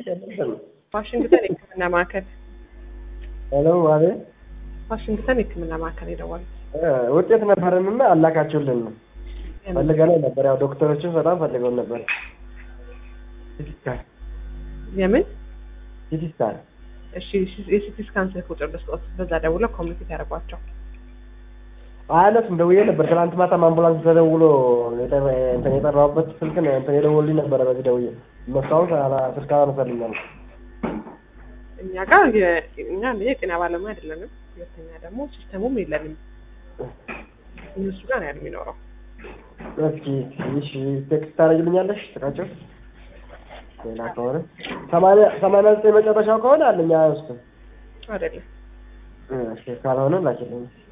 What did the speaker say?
ዋሽንግተን የሕክምና ማዕከል ሄሎ አቤት ዋሽንግተን የሕክምና ማዕከል የደወሉት ውጤት ነበረንና አላካችሁልን ፈልገነው ነበር። ያው ዶክተሮችን በጣም ፈልገው ነበር። ሲቲስካን የምን ሲቲስካን እሺ የሲቲ ስካን ስልክ ቁጥር ልስጦት በዛ ደውለው ኮሚኒኬት ያደርጓቸው አያነሱም። ደውዬ ነበር ትናንት ማታም አምቡላንስ ተደውሎ የጠራ- እንትን የጠራሁበት ስልክ ነው እንትን የደወሉልኝ ነበረ። በዚህ ደውዬ እነሱ አሁን አላ- ስልክ አላነሳልኛል። እኛ ጋር የ- እኛ አንደኛ የጤና ባለሙያ አይደለንም፣ ሁለተኛ ደግሞ ሲስተሙም የለንም። እነሱ ጋር ነው ያለው የሚኖረው። እስኪ እሺ ቴክስት ታደርግልኛለሽ ስልካቸው ሌላ ከሆነ ሰማንያ ሰማንያ ዘጠኝ መጨረሻው ከሆነ አለኛ ውስጥ አይደለም ካልሆነ ላኪልኝ።